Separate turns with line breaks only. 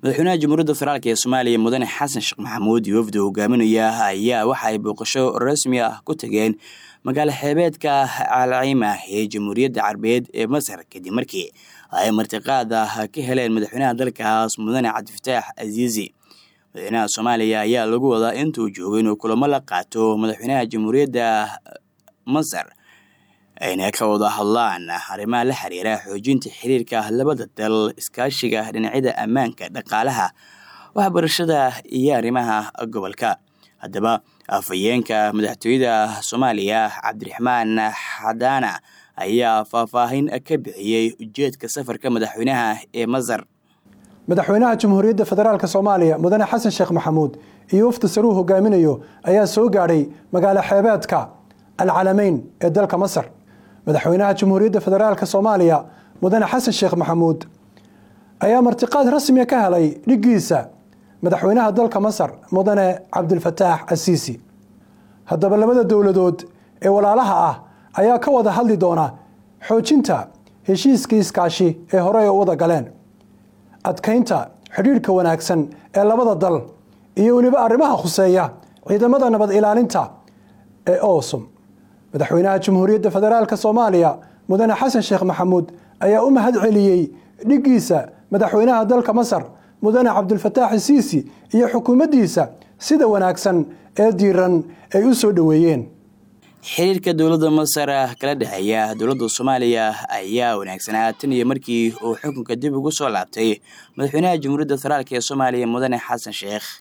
madaxweynaha jamhuuriyadda federaalk ee soomaaliya mudane xasan sheekh maxamuud iyo wafdi hogaaminaya ayaa waxa ay booqasho rasmi ah ku tageen magaalo xeebeedka alciima ee jamhuuriyadda carabeed ee masar kadib markii ay martiqaad ah ka heleen madaxweynaha dalkaas mudane cabdifataax aziizi madaxweynaha soomaaliya ayaa lagu wadaa intuu joogo inuu kulamo la qaato madaxweynaha jamhuuriyadda masar ayna ka wada hadlaan arrimaha la xiriira xoojinta xiriirka labada dal iskaashiga dhinacyada ammaanka dhaqaalaha waxbarashada iyo arrimaha gobolka haddaba afhayeenka madaxtooyada soomaaliya cabdiraxmaan xadaana ayaa faahfaahin ka bixiyey ujeedka safarka madaxweynaha ee masar
madaxweynaha jamhuuriyadda federaalk soomaaliya mudane xasan sheekh maxamuud iyo wafdi saruu hogaaminayo ayaa soo gaadhay magaalo xeebeedka alcalameyn ee dalka masar madaxweynaha jamhuuriyadda federaalk soomaaliya mudane xasan sheekh maxamuud ayaa martiqaad rasmiga ka helay dhiggiisa madaxweynaha dalka masar mudane cabdilfataax asiisi haddaba labada dowladood ee walaalaha ah ayaa ka wada hadli doona xoojinta heshiiskii iskaashi ee hore ay u wada galeen adkaynta xidhiidhka wanaagsan ee labada dal iyo weliba arrimaha khuseeya ciidamada nabad ilaalinta ee oosum madaxweynaha jamhuuriyadda federaalk soomaaliya mudane xasan sheekh maxamuud ayaa u mahad celiyey dhiggiisa madaxweynaha dalka masar mudane cabdilfataax siisi iyo xukuumaddiisa sida wanaagsan ee diiran ay u soo dhoweeyeen
xiriirka dowladda masar kala dhexeeya dowladda soomaaliya ayaa wanaagsanaa tan iyo markii uu xukunka dib ugu soo laabtay madaxweynaha jamhuuriyadda federaalk ee soomaaliya mudane xasan sheekh